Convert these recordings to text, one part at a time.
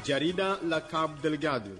Jarida la Cabo Delgado.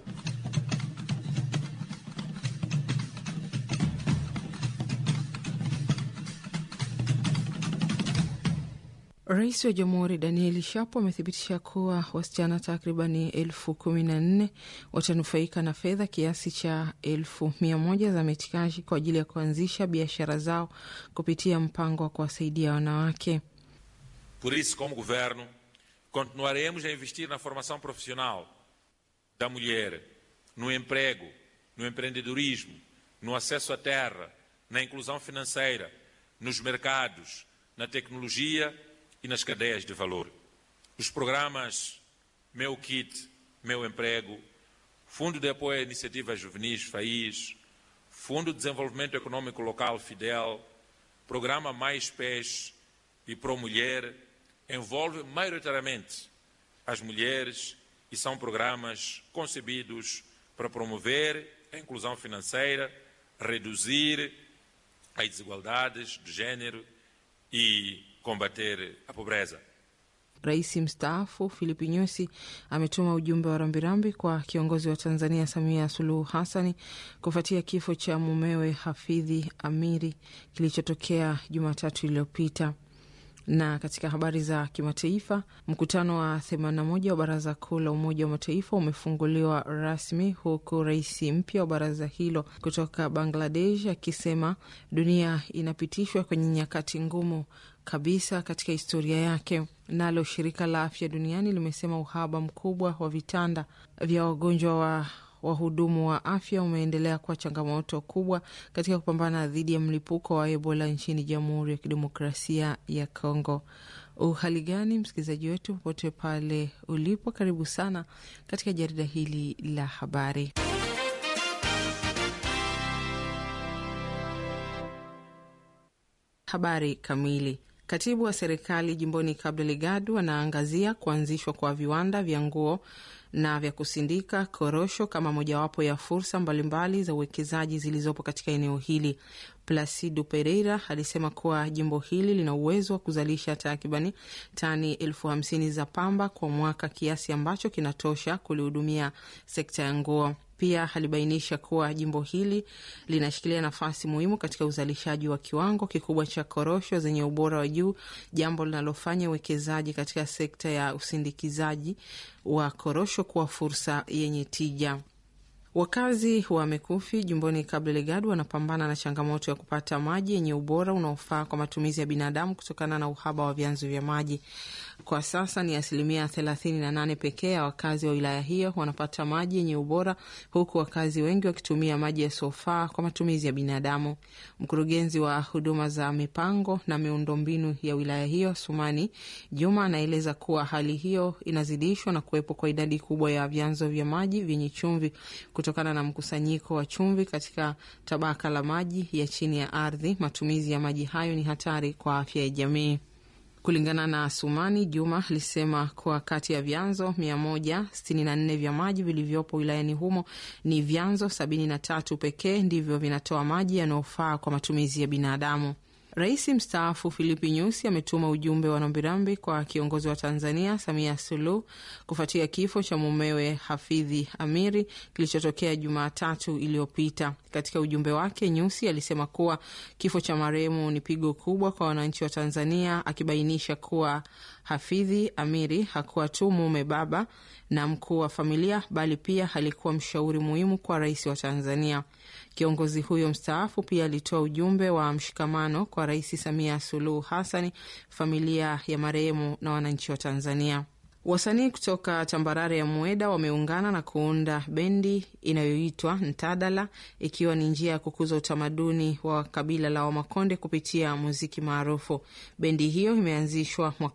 Rais wa Jamhuri Danieli Shapo amethibitisha kuwa wasichana takribani elfu kumi na nne watanufaika na fedha kiasi cha elfu mia moja za metikaji kwa ajili ya kuanzisha biashara zao kupitia mpango wa kuwasaidia wanawake. Por isso, como governo, continuaremos a investir na formação profissional da mulher, no emprego, no empreendedorismo, no acesso à terra, na inclusão financeira, nos mercados, na tecnologia e nas cadeias de valor. Os programas Meu Kit, Meu Emprego, Fundo de Apoio a Iniciativas Juvenis FAIS, Fundo de Desenvolvimento Econômico Local Fidel, Programa Mais Pés e Pro Mulher envolvem maioritariamente as mulheres e são programas concebidos para promover a inclusão financeira, reduzir as desigualdades de género e combater a pobreza. Rais mstaafu Filipi Nyusi ametuma ujumbe wa rambirambi kwa kiongozi wa Tanzania Samia Suluhu Hassani kufuatia kifo cha mumewe Hafidhi Amiri kilichotokea Jumatatu iliyopita. Na katika habari za kimataifa, mkutano wa 81 wa Baraza Kuu la Umoja wa Mataifa umefunguliwa rasmi huku rais mpya wa baraza hilo kutoka Bangladesh akisema dunia inapitishwa kwenye nyakati ngumu kabisa katika historia yake. Nalo shirika la afya duniani limesema uhaba mkubwa wa vitanda vya wagonjwa wa wahudumu wa afya umeendelea kuwa changamoto kubwa katika kupambana dhidi ya mlipuko wa Ebola nchini Jamhuri ya Kidemokrasia ya Kongo. Uhali gani msikilizaji wetu, popote pale ulipo, karibu sana katika jarida hili la habari. Habari kamili. Katibu wa serikali jimboni Cabo Delgado anaangazia kuanzishwa kwa viwanda vya nguo na vya kusindika korosho kama mojawapo ya fursa mbalimbali za uwekezaji zilizopo katika eneo hili. Placido Pereira alisema kuwa jimbo hili lina uwezo wa kuzalisha takribani tani elfu hamsini za pamba kwa mwaka, kiasi ambacho kinatosha kulihudumia sekta ya nguo. Pia alibainisha kuwa jimbo hili linashikilia nafasi muhimu katika uzalishaji wa kiwango kikubwa cha korosho zenye ubora wa juu, jambo linalofanya uwekezaji katika sekta ya usindikizaji wa korosho kuwa fursa yenye tija. Wakazi wa Mekufi jumboni Cabo Delgado wanapambana na changamoto ya kupata maji yenye ubora unaofaa kwa matumizi ya binadamu kutokana na uhaba wa vyanzo vya maji. Kwa sasa ni asilimia thelathini na nane pekee ya wakazi wa wilaya hiyo wanapata maji yenye ubora, huku wakazi wengi wakitumia maji yasiyofaa kwa matumizi ya binadamu. Mkurugenzi wa huduma za mipango na miundombinu ya wilaya hiyo Sumani Juma anaeleza kuwa hali hiyo inazidishwa na kuwepo kwa idadi kubwa ya vyanzo vya maji vyenye chumvi kutokana na mkusanyiko wa chumvi katika tabaka la maji ya chini ya ardhi. Matumizi ya maji hayo ni hatari kwa afya ya jamii. Kulingana na Sumani Juma alisema kuwa kati ya vyanzo 164 vya maji vilivyopo wilayani humo ni vyanzo 73 pekee ndivyo vinatoa maji yanayofaa kwa matumizi ya binadamu. Rais mstaafu Filipi Nyusi ametuma ujumbe wa rambirambi kwa kiongozi wa Tanzania Samia Suluhu kufuatia kifo cha mumewe Hafidhi Amiri kilichotokea Jumatatu iliyopita. Katika ujumbe wake, Nyusi alisema kuwa kifo cha marehemu ni pigo kubwa kwa wananchi wa Tanzania, akibainisha kuwa Hafidhi Amiri hakuwa tu mume, baba na mkuu wa familia, bali pia alikuwa mshauri muhimu kwa rais wa Tanzania. Kiongozi huyo mstaafu pia alitoa ujumbe wa mshikamano kwa Rais Samia Suluhu Hassani, familia ya marehemu na wananchi wa Tanzania. Wasanii kutoka tambarare ya Mweda wameungana na kuunda bendi inayoitwa Ntadala, ikiwa ni njia ya kukuza utamaduni wa kabila la Wamakonde kupitia muziki maarufu. Bendi hiyo imeanzishwa mwaka